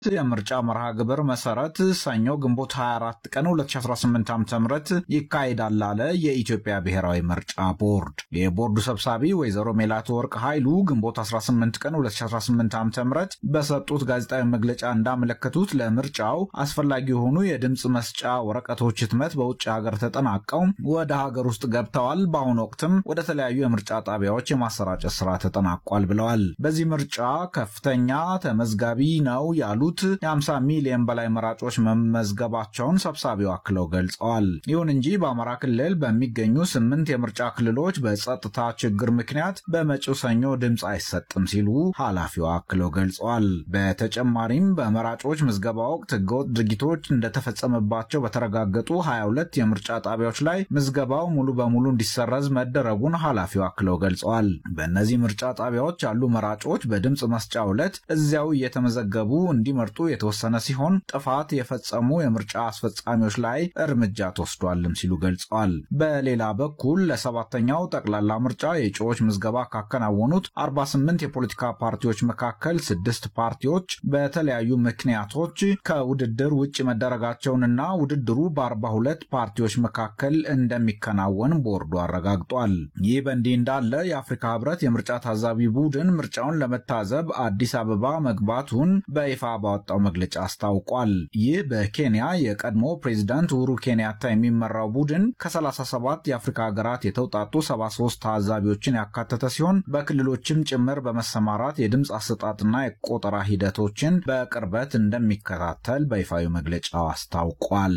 የምርጫ መርሃ ግብር መሰረት ሰኞ ግንቦት 24 ቀን 2018 ዓ.ም ይካሄዳል አለ የኢትዮጵያ ብሔራዊ ምርጫ ቦርድ። የቦርዱ ሰብሳቢ ወይዘሮ ሜላትወርቅ ኃይሉ ግንቦት 18 ቀን 2018 ዓ.ም በሰጡት ጋዜጣዊ መግለጫ እንዳመለከቱት ለምርጫው አስፈላጊ የሆኑ የድምፅ መስጫ ወረቀቶች ህትመት በውጭ ሀገር ተጠናቀው ወደ ሀገር ውስጥ ገብተዋል። በአሁኑ ወቅትም ወደ ተለያዩ የምርጫ ጣቢያዎች የማሰራጨት ስራ ተጠናቋል ብለዋል። በዚህ ምርጫ ከፍተኛ ተመዝጋቢ ነው ያሉት የ50 ሚሊዮን በላይ መራጮች መመዝገባቸውን ሰብሳቢው አክለው ገልጸዋል። ይሁን እንጂ በአማራ ክልል በሚገኙ ስምንት የምርጫ ክልሎች በጸጥታ ችግር ምክንያት በመጪው ሰኞ ድምፅ አይሰጥም ሲሉ ኃላፊዋ አክለው ገልጸዋል። በተጨማሪም በመራጮች ምዝገባ ወቅት ህገወጥ ድርጊቶች እንደተፈጸመባቸው በተረጋገጡ 22 የምርጫ ጣቢያዎች ላይ ምዝገባው ሙሉ በሙሉ እንዲሰረዝ መደረጉን ኃላፊው አክለው ገልጸዋል። በእነዚህ ምርጫ ጣቢያዎች ያሉ መራጮች በድምፅ መስጫ ዕለት እዚያው እየተመዘገቡ እንዲመርጡ የተወሰነ ሲሆን ጥፋት የፈጸሙ የምርጫ አስፈጻሚዎች ላይ እርምጃ ተወስዷልም ሲሉ ገልጸዋል። በሌላ በኩል ለሰባተኛው ጠቅላላ ምርጫ የእጩዎች ምዝገባ ካከናወኑት 48 የፖለቲካ ፓርቲዎች መካከል ስድስት ፓርቲዎች በተለያዩ ምክንያቶች ከውድድር ውጭ መደረጋቸውንና ውድድሩ በ42 ፓርቲዎች መካከል እንደሚከናወን ቦርዱ አረጋግጧል። ይህ በእንዲህ እንዳለ የአፍሪካ ህብረት የምርጫ ታዛቢ ቡድን ምርጫውን ለመታዘብ አዲስ አበባ መግባቱን በይፋ ባወጣው መግለጫ አስታውቋል። ይህ በኬንያ የቀድሞ ፕሬዚዳንት ኡሁሩ ኬንያታ የሚመራው ቡድን ከ37 የአፍሪካ ሀገራት የተውጣጡ 73 ታዛቢዎችን ያካተተ ሲሆን በክልሎችም ጭምር በመሰማራት የድምፅ አሰጣጥና የቆጠራ ሂደቶችን በቅርበት እንደሚከታተል በይፋዊ መግለጫው አስታውቋል።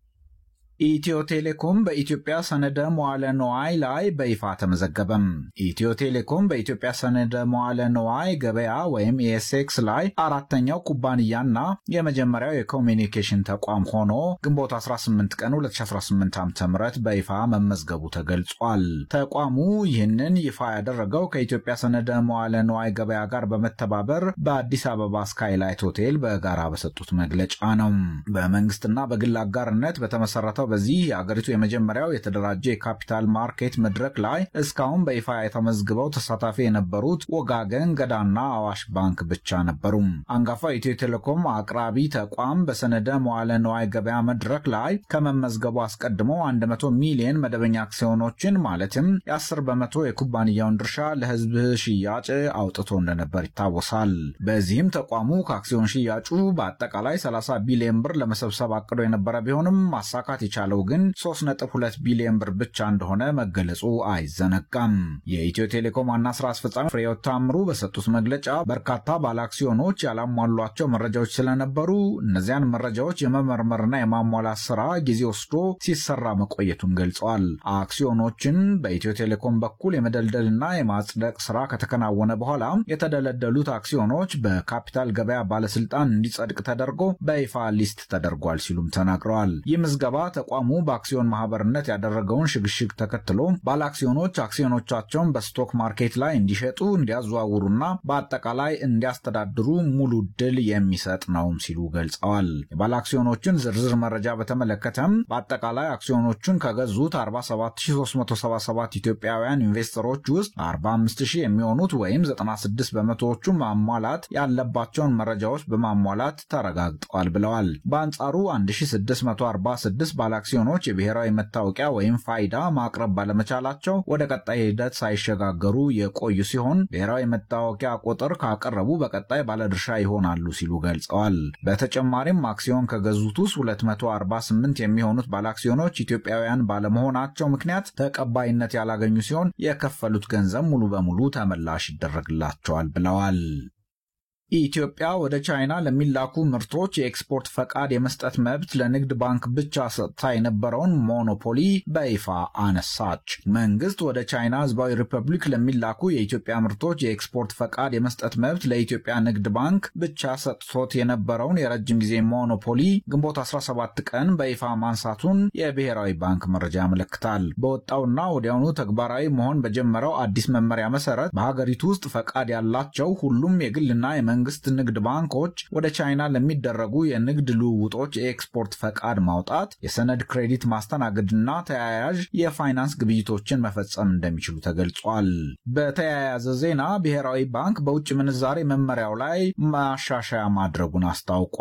ኢትዮ ቴሌኮም በኢትዮጵያ ሰነደ መዋለ ነዋይ ላይ በይፋ ተመዘገበም። ኢትዮ ቴሌኮም በኢትዮጵያ ሰነደ መዋለ ነዋይ ገበያ ወይም ኤስኤክስ ላይ አራተኛው ኩባንያና የመጀመሪያው የኮሚኒኬሽን ተቋም ሆኖ ግንቦት 18 ቀን 2018 ዓ.ም በይፋ መመዝገቡ ተገልጿል። ተቋሙ ይህንን ይፋ ያደረገው ከኢትዮጵያ ሰነደ መዋለ ነዋይ ገበያ ጋር በመተባበር በአዲስ አበባ ስካይላይት ሆቴል በጋራ በሰጡት መግለጫ ነው። በመንግስትና በግል አጋርነት በተመሰረተው በዚህ የአገሪቱ የመጀመሪያው የተደራጀ የካፒታል ማርኬት መድረክ ላይ እስካሁን በይፋ የተመዝግበው ተሳታፊ የነበሩት ወጋገን ገዳና አዋሽ ባንክ ብቻ ነበሩ። አንጋፋው ኢትዮ ቴሌኮም አቅራቢ ተቋም በሰነደ መዋለ ነዋይ ገበያ መድረክ ላይ ከመመዝገቡ አስቀድሞ 100 ሚሊዮን መደበኛ አክሲዮኖችን ማለትም የ10 በመቶ የኩባንያውን ድርሻ ለሕዝብ ሽያጭ አውጥቶ እንደነበር ይታወሳል። በዚህም ተቋሙ ከአክሲዮን ሽያጩ በአጠቃላይ 30 ቢሊዮን ብር ለመሰብሰብ አቅዶ የነበረ ቢሆንም ማሳካት የቻለው ግን 3.2 ቢሊዮን ብር ብቻ እንደሆነ መገለጹ አይዘነጋም። የኢትዮ ቴሌኮም ዋና ስራ አስፈጻሚ ፍሬሕይወት ታምሩ በሰጡት መግለጫ በርካታ ባለአክሲዮኖች ያላሟሏቸው መረጃዎች ስለነበሩ እነዚያን መረጃዎች የመመርመርና የማሟላት ስራ ጊዜ ወስዶ ሲሰራ መቆየቱን ገልጸዋል። አክሲዮኖችን በኢትዮ ቴሌኮም በኩል የመደልደልና የማጽደቅ ስራ ከተከናወነ በኋላ የተደለደሉት አክሲዮኖች በካፒታል ገበያ ባለስልጣን እንዲጸድቅ ተደርጎ በይፋ ሊስት ተደርጓል ሲሉም ተናግረዋል። ይህ ምዝገባ ተቋሙ በአክሲዮን ማህበርነት ያደረገውን ሽግሽግ ተከትሎ ባለአክሲዮኖች አክሲዮኖቻቸውን በስቶክ ማርኬት ላይ እንዲሸጡ፣ እንዲያዘዋውሩና በአጠቃላይ እንዲያስተዳድሩ ሙሉ ድል የሚሰጥ ነውም ሲሉ ገልጸዋል። የባለአክሲዮኖችን ዝርዝር መረጃ በተመለከተም በአጠቃላይ አክሲዮኖቹን ከገዙት 47377 ኢትዮጵያውያን ኢንቨስተሮች ውስጥ 45000 የሚሆኑት ወይም 96 በመቶዎቹ ማሟላት ያለባቸውን መረጃዎች በማሟላት ተረጋግጠዋል ብለዋል። በአንጻሩ 1646 ባለአክሲዮኖች የብሔራዊ መታወቂያ ወይም ፋይዳ ማቅረብ ባለመቻላቸው ወደ ቀጣይ ሂደት ሳይሸጋገሩ የቆዩ ሲሆን ብሔራዊ መታወቂያ ቁጥር ካቀረቡ በቀጣይ ባለድርሻ ይሆናሉ ሲሉ ገልጸዋል። በተጨማሪም አክሲዮን ከገዙት ውስጥ 248 የሚሆኑት ባለአክሲዮኖች ኢትዮጵያውያን ባለመሆናቸው ምክንያት ተቀባይነት ያላገኙ ሲሆን የከፈሉት ገንዘብ ሙሉ በሙሉ ተመላሽ ይደረግላቸዋል ብለዋል። ኢትዮጵያ ወደ ቻይና ለሚላኩ ምርቶች የኤክስፖርት ፈቃድ የመስጠት መብት ለንግድ ባንክ ብቻ ሰጥታ የነበረውን ሞኖፖሊ በይፋ አነሳች። መንግስት ወደ ቻይና ሕዝባዊ ሪፐብሊክ ለሚላኩ የኢትዮጵያ ምርቶች የኤክስፖርት ፈቃድ የመስጠት መብት ለኢትዮጵያ ንግድ ባንክ ብቻ ሰጥቶት የነበረውን የረጅም ጊዜ ሞኖፖሊ ግንቦት 17 ቀን በይፋ ማንሳቱን የብሔራዊ ባንክ መረጃ ያመለክታል። በወጣውና ወዲያውኑ ተግባራዊ መሆን በጀመረው አዲስ መመሪያ መሰረት በሀገሪቱ ውስጥ ፈቃድ ያላቸው ሁሉም የግልና የመንግስት ንግድ ባንኮች ወደ ቻይና ለሚደረጉ የንግድ ልውውጦች የኤክስፖርት ፈቃድ ማውጣት፣ የሰነድ ክሬዲት ማስተናገድና ተያያዥ የፋይናንስ ግብይቶችን መፈጸም እንደሚችሉ ተገልጿል። በተያያዘ ዜና ብሔራዊ ባንክ በውጭ ምንዛሬ መመሪያው ላይ ማሻሻያ ማድረጉን አስታውቋል።